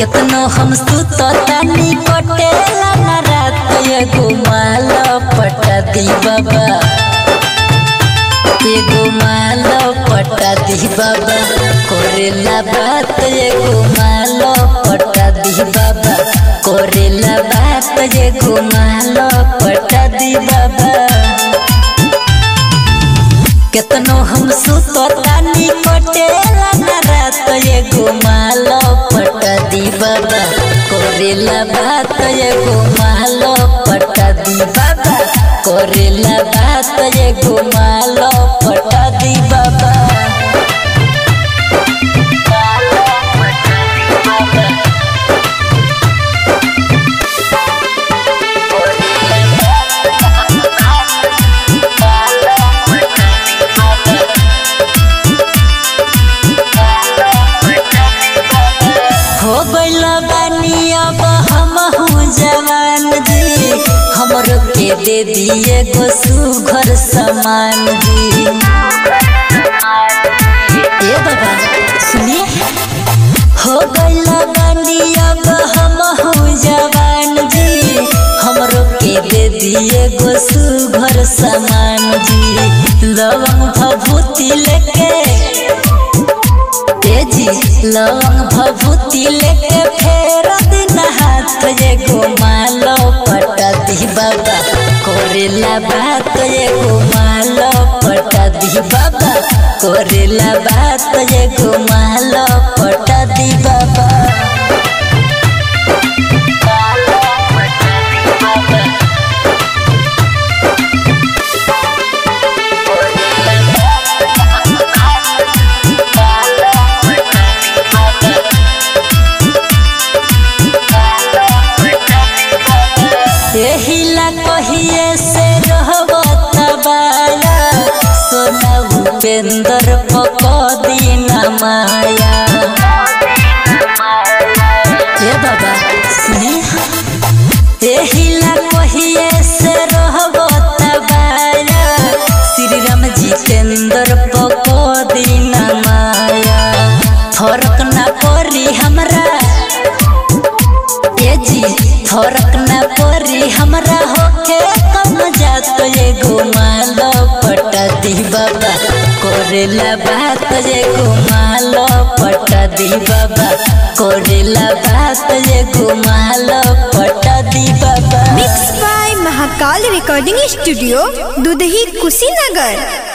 केतनो हम सुततानी कटेला ना रात एगो माल पटा दी बाबा एगो माल पटा दी बाबा करेला बात एगो माल पटा दी बाबा करेला बात एगो माल पटा दी बाबा केतनो हम सुततानी कटेला ना रात एगो माल पटा दी बाबा करेला बात एगो माल पटा दी बाबा करेला बात एगो माल पटा दी बाबा हो गइल बानी अब हमहू जवान जी हमरो के दे दिए गो सुघर समान जी ए बाबा सुनिए हो गइल बानी अब हमहू जवान जी हमरो के दे दिए गो सुघर समान जी लवंग भभूति लेके तेजी लवंग भभूति लेके फेर दिन हाथ एगो मालो पटा दी बाबा करेला बात एगो मालो पटा दी बाबा करेला बात एगो मालो पटा दी बाबा एहिला कहिए से रहबो तबाया सोना उपेंद्र पकदी ना माया ए बाबा सुनी एहिला कहिए से रहबो तबाया श्री राम जितेंद्र पकदी ना माया फर्क ना पड़ी हमरा ए जी फरक न परी हमरा होके कम जात एगो माल पटा दी बाबा करेला बात एगो माल पटा दी बाबा करेला बात एगो माल पटा दी बाबा mix by Mahakal recording studio Dudhahi Kushinagar